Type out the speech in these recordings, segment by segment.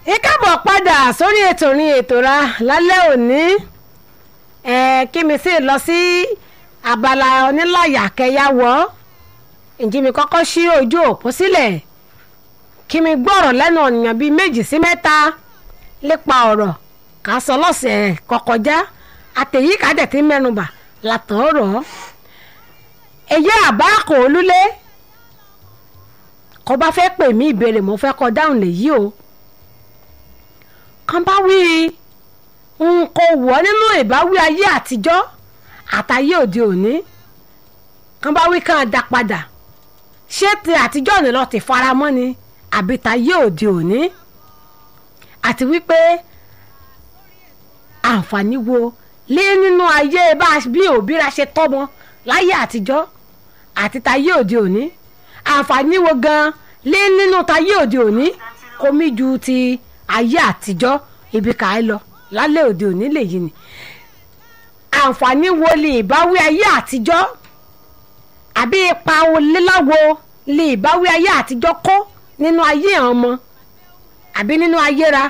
ìkábọ̀ padà sórí ètò ní ètò ra lálẹ́ òní ẹ̀ kí mi sì lọ sí abala onílàyà kẹyàwó ǹjí mi kọ́kọ́ ṣí ojú òpó sílẹ̀ kí mi gbọ́rọ̀ lẹ́nu ọ̀nìyàn bíi méjì sí mẹ́ta lépa ọ̀rọ̀ ká sọ lọ́sẹ̀ kọkọjá àtẹ̀yí ká dẹ̀ ti mẹ́nubà látọ̀ ọ̀rọ̀ èyí àbá kò lulẹ̀ kọ́ bá fẹ́ pè mí ìbéèrè mo fẹ́ kọ́ dáhùn lèyí o kan bá wí n kò wọ́ nínú ìbáwí ayé àtijọ́ àtayé òde òní kan bá wí kàn dá padà ṣé ti àtijọ́ ni lọ ti fara mọ́ ni àbí tayé òde òní àti wípé àǹfààní wo lé nínú ayé bá bí òbí ra ṣe tọ́mọ láyé àtijọ́ àti tayé òde òní àǹfààní wo gan lé nínú tayé òde òní kò mí ju ti ayé àtijọ́ ibi kà á lọ lálẹ́ òde òní lèyí ni àǹfààní wo lè ìbáwí ayé àtijọ́ àbí ipa oléláwo lè ìbáwí ayé àtijọ́ kó nínú ayé àwọn ọmọ àbí nínú ayé ra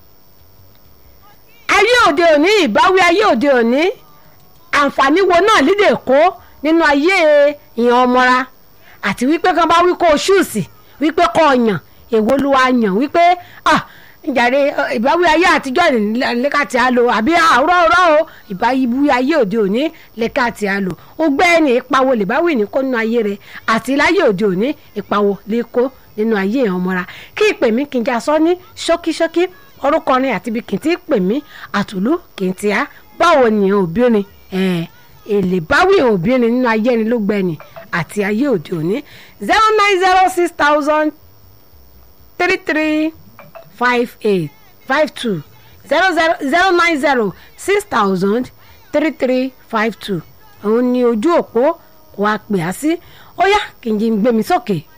ayé òde òní ìbáwí ayé òde òní àǹfààní wo náà lídè kó nínú ayé ìyàn ọmọra àti wípé kan bá wí kó o ṣùùsì wípé kó o yàn èwo ló wá yàn wípé ah njàre ìbáwí ayé àtijọ́ lẹ́ka tí a lò àbí àwòrán ọ̀rọ̀ o ìbáwí ayé òde òní lẹ́ka tí a lò ó gbẹ́ ẹni ìpawó lè báwí ní kó nínú ayé rẹ àti láyé òde òní ìpawó lè kó nínú ayé ẹ̀ ọmọra kí ìpè mí kí n já sọ ní ṣókíṣókí orúkọ ni àti ibi kì í ti pè mí àtùlù kì í ti á báwo ni òbírin èlè báwí òbírin nínú ayé ẹni ló gbẹ ni àti ayé òde òní zero nine zero six thousand three three five eight five two zero zero zero nine zero six thousand three three five two òun ni ojú òpó kò wá pè á sí ó yá kì í jí gbé mi sókè